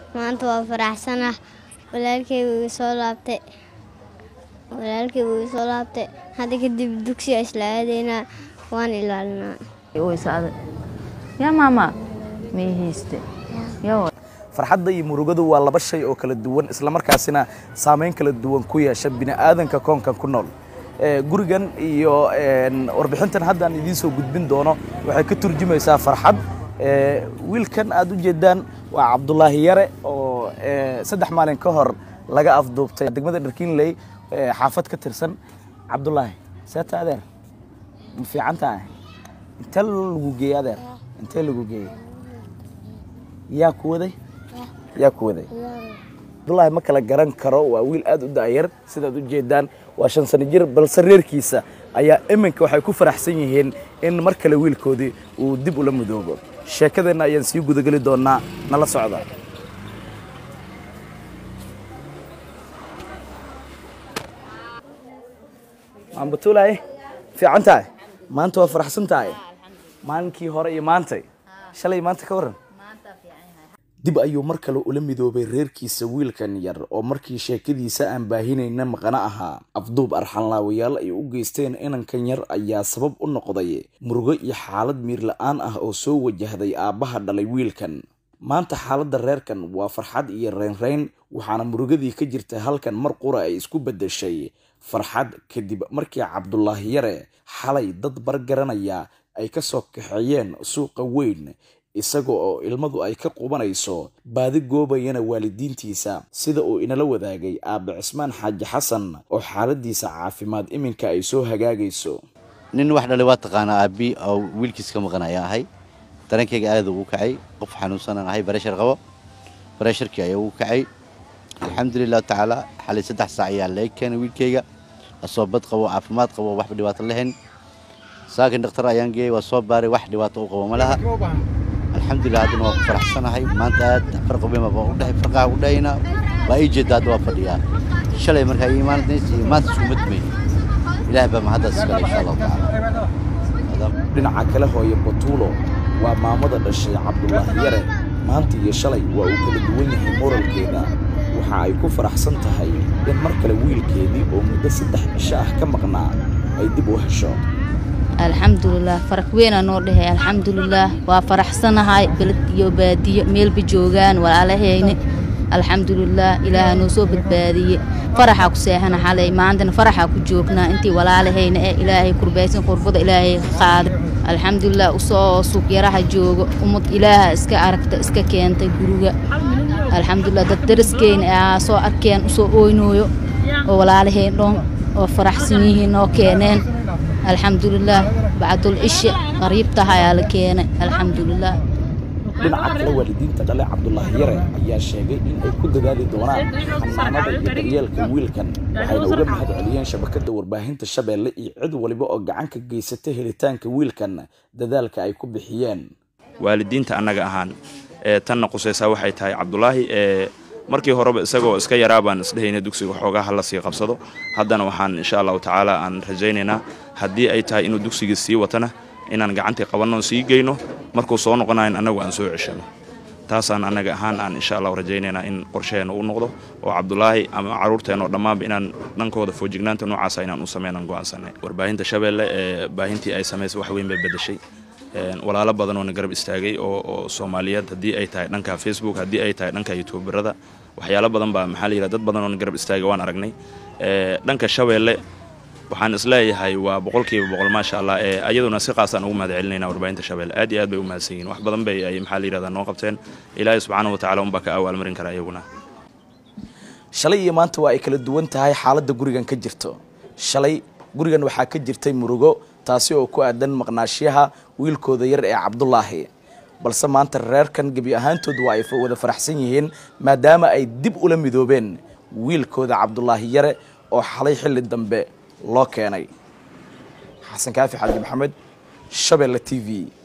maanta waa faraxsanah walaalkay wuu soo laabtay walaalkay wuu soo laabtay hadda kadib dugsiga isla aadaynaa waan ilaalinaa waysaada yaa maama mayhayste yaa farxadda iyo murugadu waa laba shay oo kala duwan islamarkaasina saameyn kala duwan ku yeesha bini'aadanka koonkan ku nool Eh, gurigan iyo een, warbixintan haddaan idiin soo gudbin doono waxay ka turjumaysaa farxad Eh, wiilkan aad u jeedaan waa cabdulaahi yare oo eh, saddex maalin ka hor laga afduubtay degmada dharkiinley eh, xaafad ka tirsan cabdulaahi seeta adeer ma fiican tahay intee lagu geeyey adeer intee lagu geeyey yaa ku waday yaa ku waday cabdulaahi ma kala garan karo waa wiil aad u da'yar sidaad u jeedaan waa shan sano jir balse reerkiisa ayaa iminka waxay ku faraxsan yihiin in mar kale wiilkoodii uu dib ula mudoobo sheekadeenna ayaan sii gudageli doonaa nala socda maambatulaay fiican tahay maanta waa faraxsan tahay maalinkii hore iyo maantay shalay maanta ka waran dib ayuu mar kale ula midoobay reerkiisa wiilkan yar oo markii sheekadiisa aan baahinayna maqana ahaa afduub arxanlaawayaal ay u geysteen inankan yar ayaa sabab u noqday murugo iyo xaalad miir la-aan ah oo soo wajahday aabbaha dhalay wiilkan maanta xaaladda reerkan waa farxad iyo reynreyn waxaana murugadii ka jirta halkan mar qura ay isku beddeshay farxad kadib markii cabdulaahi yare xalay dad bargaranaya ay ka soo kaxeeyeen suuqa weyn isaga oo ilmadu ay ka qubanayso baadi goobayana waalidiintiisa sida uu inala wadaagay aabe cismaan xaaji xasan oo xaaladiisa caafimaad iminka ay soo hagaagayso nin wax dhalay waa taqaanaa aabbi oo wiilkiis ka maqan ayaan ahay darankayga aad ugu kacay qof xanuunsanaan ahay bareshar qabo baresharkii ayaa ugu kacay alxamdulilahu tacaala xalay saddex saac ayaa laga keenay wiilkayga asoo bad qabo caafimaad qabo waxba dhibaato lahayn saakin dhakhtar ayaan geeyey waa soo baaray wax dhibaato u qabo ma laha alxamdulilah haddana waa ku faraxsanahay maanta aad farqabema baa u dhahay farqaha u dhahayna waa ii jeeda hadda waa fadhiyaa shalay markaa ii imaanaysa iyo maanta isku mid may ilaah baa mahaddaas iskale insha allahu tacaala dhinaca kale hooye batuulo waa maamada dhashay cabdulaahi yare maanta iyo shalay waa uu kala duwan yahay moralkeeda waxa ay ku faraxsan tahay in mar kale wiilkeedii oo muddo saddex cisho ah ka maqnaa ay dib u hesho alxamdulilah faraq weynaa noo dhehe alxamdulilah waa faraxsanahay beled iyo baadiyo meelba joogaan walaalahayni alxamdulilah ilaaha noo soo badbaadiye faraxaa ku seexana xalay maantana faraxaa ku joognaa intii walaalahayna ee ilaahay kurbaysan qurbada ilaahay ka qaaday alxamdulilah usoo suuqyaraha joogo ummad ilaaha iska aragta iska keentay guriga alxamdulilah dad daraskeyna aa soo arkeen usoo ooynooyo oo walaalahayn dhoon oo faraxsan yihiin noo keeneen alxamdulilah bacdul cishe qariibtaha ayaa la keenay alxamdulilah dhinaca kale waalidiinta dhale cabdulaahi yare ayaa sheegay in ay ku dadaali doonaan xanaanada iyo daryeelka wiilkan waxayna uga mahad celiyeen shabakadda warbaahinta shabeelle iyo cid waliba oo gacan ka geysata helitaanka wiilkan dadaalka ay ku bixiyeen waalidiinta annaga ahaan ee tanna qusaysaa waxay tahay cabdulaahi ee markii horeba isagoo iska yaraa baan isdhehayna dugsiga xoogaa hala sii qabsado haddana waxaan insha allahu tacaala aan rajaynaynaa haddii ay tahay inuu dugsigii sii watana inaan gacantii qabanno sii geyno markuu soo noqonayn annagu aan soo ceshano taasaan annaga ahaan aan insha allahu rajaynaynaa in qorsheheena u noqdo oo cabdulaahi ama caruurteenoo dhammaanba inaan dhankooda foojignaanta noocaasa inaan u sameynaan go'aansanay warbaahinta shabeelle ee baahintii ay samaysay wax weyn bay beddeshay walaalo badan oo na garab istaagay oo oo soomaaliyeed haddii ay tahay dhanka facebook haddii ay tahay dhanka youtuberada waxyaalo badan baa maxaa la yidhaha dad badan oo na garab istaagay waan aragnay dhanka shabeelle waxaan isleeyahay waa boqolkiiba boqol maasha allah ee ayaduna si qaasaan ugu mahad celinayna warbaahinta shabeelle aad iyo aad bay u mahadsan yihin wax badan bay ay maxaa la yidhahdaa noo qabteen ilaahay subxaanahu watacala unbaa ka awaalmarin kara iyaguna shalay iyo maanta waa ay kala duwan tahay xaaladda gurigan ka jirto shalay gurigan waxaa ka jirtay murugo taasi oo ku aadan maqnaashiyaha wiilkooda yar ee cabdulaahi balse maanta reerkan gebi ahaantood waa ay wada faraxsan yihiin maadaama ay dib ula midoobeen wiilkooda cabdulaahi yare oo xalay xilli dambe loo keenay xasan kaafi xaaji maxamed shabeelle t v